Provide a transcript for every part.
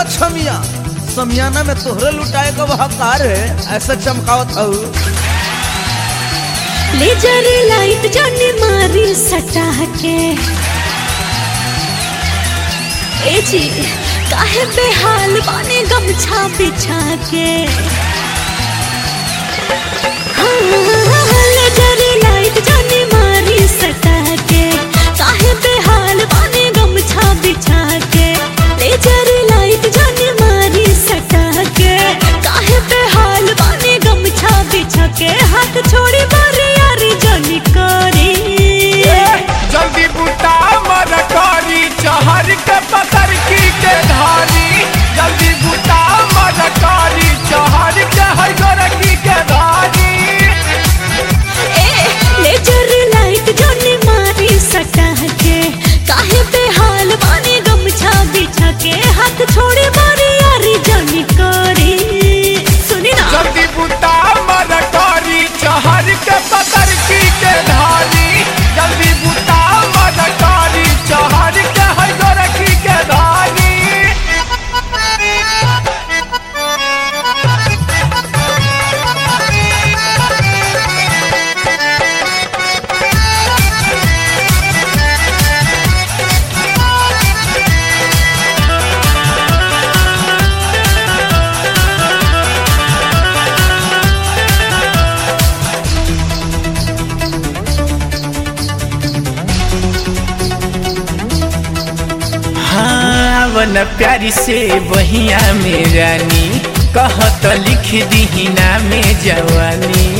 छमिया समियाना में तोहरे लुटाए का हकार है ऐसा चमकावत हूँ लेजर लाइट जाने मारी सटा के ए जी काहे बेहाल बाने गमछा बिछा के हाँ, लेजर लाइट जाने मारी सटा के काहे बेहाल बाने गमछा बिछा के लेजर लाइट जाने मारी सटा के काहे बेहाल बाने गमछा बिछा के हाथ छोड़ी मारी यारी जानी करी जल्दी बुता मर करी चहर के पतर की के धारी जल्दी बुता मर करी चहर के हर गोरखी के धारी ए लेजर लाइट जाने मारी सटा के काहे बेहाल बाने गमछा बिछा के हाथ छोड़ी मारी यारी जानी करी सुनी ना जल्दी बुता मर करी चहर के पतर की के धारी जल्दी बुता मर करी चहर के हर गोरखी के धारी हाँ वन प्यारी से बहिया में रानी कहत लिख दी में जवानी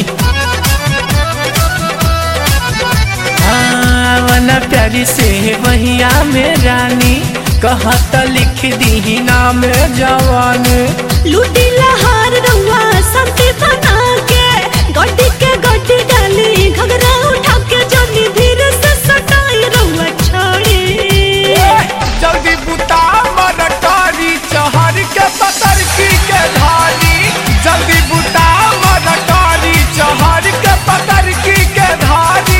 हाँ वन प्यारी से बहिया में रानी कहत लिख दी में जवानी लूटी लहार रहुआ संती बना के गड्डी के गड्डी डाली घगरा उठा के जानी धीरे से सटाई रहुआ छोड़ी जल्दी बुता मन कारी चहर के पतर की के धारी जल्दी बुता मन कारी चहर के पतर की के धारी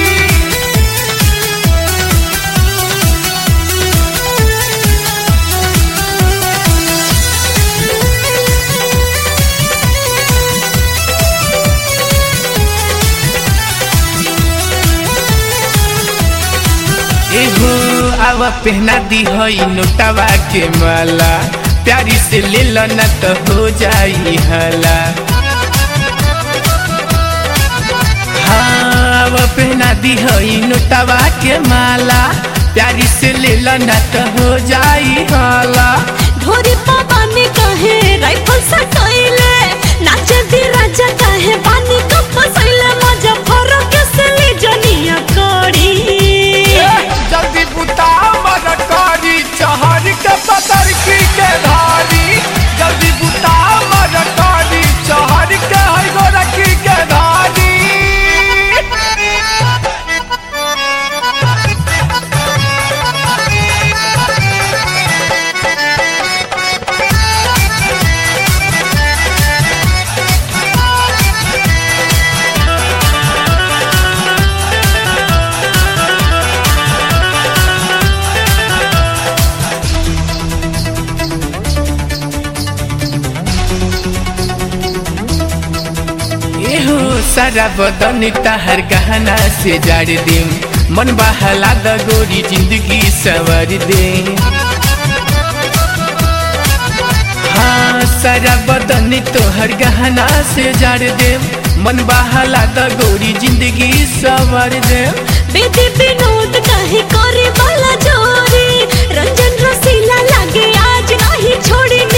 एहो आव पहना दी हई नोटवा के माला प्यारी से ले लो न तो हो जाई हला हाँ आव पहना दी हई नोटवा के माला प्यारी से ले लो न तो हो जाई हला ढोरी पानी काहे राइफल सटाइले नाचे दी राजा काहे पानी कप फसैले मजा फरो के से ले जनिया कोड़ी जल्दी बुता मर कारी चहर के पतर की के धारी जल्दी बुता मर कारी चहर के हई गोरखी के धारी एहो सारा बदन तहर गहना से जाड़ दे मन बहला द गोरी जिंदगी सवर दे हाँ सारा बदन तोहर गहना से जाड़ दे मन बहला द गोरी जिंदगी सवर दे बेदी विनोद काहे करे वाला जोरी रंजन रसीला लागे आज नहीं छोड़ी